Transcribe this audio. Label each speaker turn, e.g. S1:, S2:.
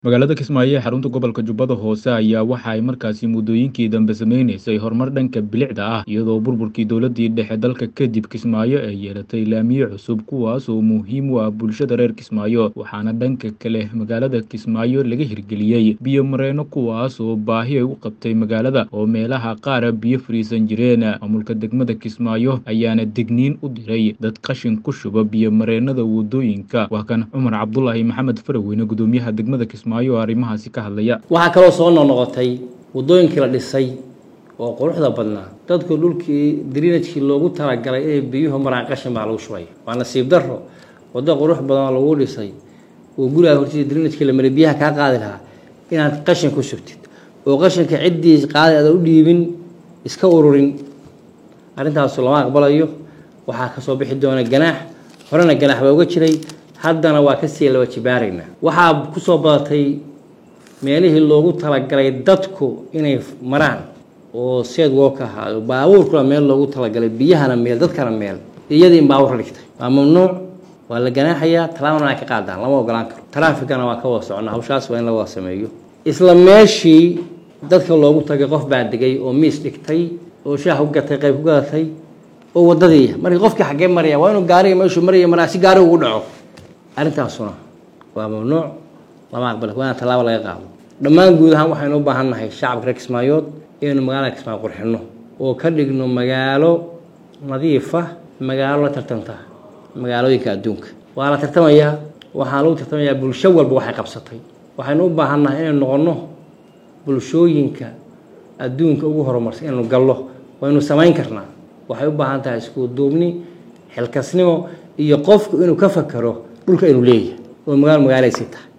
S1: magaalada kismaayo ee xarunta gobolka jubbada hoose ayaa waxa ay markaasi muddooyinkii dambe sameynaysay horumar dhanka bilicda ah iyadoo burburkii dowladii dhexe dalka kadib kismaayo ay yeelatay laamiye cusub kuwaas oo muhiim u ah bulshada reer kismaayo waxaana dhanka kale magaalada kismaayo laga hirgeliyey biyo mareeno kuwaas oo baahi ay u qabtay magaalada oo meelaha qaara biyo fariisan jireen maamulka degmada kismaayo ayaana degniin u diray dad qashin ku shuba biyo mareenada wadooyinka waa kan cumar cabdulaahi maxamed faraweyne gudoomiyaha degmada kismaayo arrimahaasi ka hadlaya
S2: waxaa kaloo soo noqnoqotay waddooyinkii la dhisay oo quruxda badnaa dadku dhulkii drinajkii loogu talagalay inay biyuhu maraan qashin baa lagu shubay waa nasiib daro waddo qurux badan oo lagu dhisay oo gurigaa hortiisa drinajkii la maray biyaha kaa qaadi lahaa inaad qashin ku shubtid oo qashinka ciddii qaadi aada u dhiibin iska ururin arrintaasu lama aqbalayo waxaa kasoo bixi doona ganaax horena ganaax baa uga jiray haddana waa kasii laba jibaaraynaa waxaa kusoo badatay meelihii loogu talagalay dadku inay maraan oo seed wook ahaa baabuurkuna meel loogu talagalay biyahana meel dadkana meel iyadii in baabuur la dhigtay waa mamnuuc waa la ganaaxayaa talaabana ay ka qaadaan lama ogolaan karo taraafikana waa ka wada socnaa hawshaas waa in la wada sameeyo isla meeshii dadka loogu tagay qof baa degay oo miis dhigtay oo shaah ku gatay qayb ku gadatay oo wadadii markii qofkii xaggee maraya waa inuu gaariga meeshuu maraya maraa si gaariga ugu dhaco arrintaasuna waa mamnuuc lama aqbala waa in tallaabo laga qaado dhammaan guud ahaan waxaynu u baahan nahay shacabka reer kismaayood inaynu magaalada kismaayo qurxinno oo ka dhigno magaalo nadiifa magaalo la tartanta magaalooyinka adduunka waa la tartamayaa waxaan lagu tartamayaa bulsho walba waxay qabsatay waxaynu u baahan nahay inaynu noqonno bulshooyinka adduunka ugu horumarsan inaynu gallo waynu samayn karnaa waxay u baahan tahay isku duubni xilkasnimo iyo qofku inuu ka fakero dhulka inuu leeyahay oo magaalo magaalaysi tahay